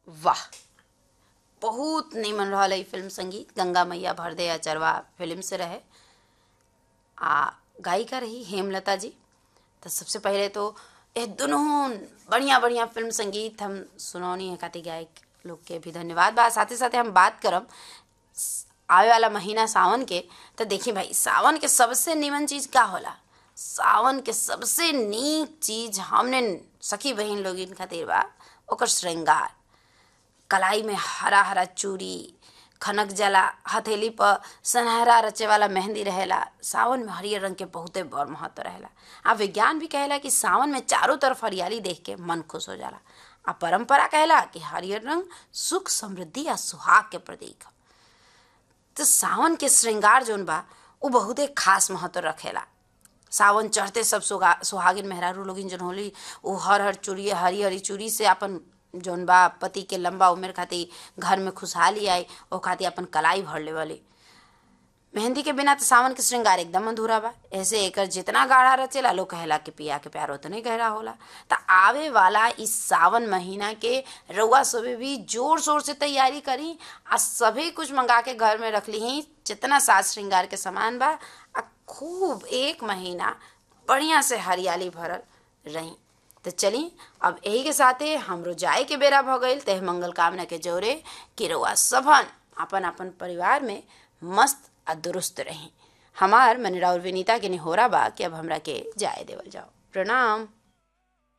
वाह बहुत निमन रहल है फिल्म संगीत गंगा मैया भर दे अचरवा फिल्म से रहे आ गायिका रही हेमलता जी तो सबसे पहले तो ये दोनों बढ़िया बढ़िया फिल्म संगीत हम सुनौनी है खातिर गायक लोग के भी धन्यवाद बा साथे साथे हम बात करब आवे वाला महीना सावन के तो देखी भाई सावन के सबसे निमन चीज का होला सावन के सबसे नीक चीज हमने सखी बहन लोग इन खातिर बा ओकर श्रृंगार कलाई में हरा हरा चूड़ी खनक जला हथेली पर सनहरा रचे वाला मेहंदी रहेला सावन में हरियर रंग के बहुते बड़ महत्व रहेला आ विज्ञान भी कहेला कि सावन में चारों तरफ हरियाली देख के मन खुश हो जाला आ परंपरा कहेला कि हरियर रंग सुख समृद्धि आ सुहाग के प्रतीक ह तो सावन के श्रृंगार जोन बा उ बहुते खास महत्व रखेला सावन चढ़ते सब सुगा सुहागिन मेहरारू लोगिन जन होली उ हर हर चूड़ी हरी हरी चूड़ी से अपन जौन बा पति के लंबा उम्र खातिर घर में खुशहाली आई ओ खातिर अपन कलाई भर ले वाली मेहंदी के बिना तो सावन के श्रृंगार एकदम अधूरा बा ऐसे एकर जितना गाढ़ा रचेला लोग कहेला कि पिया के प्यार उतने गहरा होला त आवे वाला इस सावन महीना के रउआ सभी भी जोर शोर से तैयारी करी आ सभी कुछ मंगा के घर में रख ली जितना साज श्रृंगार के सामान बा आ खूब एक महीना बढ़िया से हरियाली भरल रही तो चली अब यही के साथे हमरो जाए के बेरा भ गईल तह मंगल कामना के जोरे कि रउआ सबन अपन अपन परिवार में मस्त आ दुरुस्त रही हमार मनीरा और विनीता के निहोरा बा कि अब हमरा के जाए देवल जाओ प्रणाम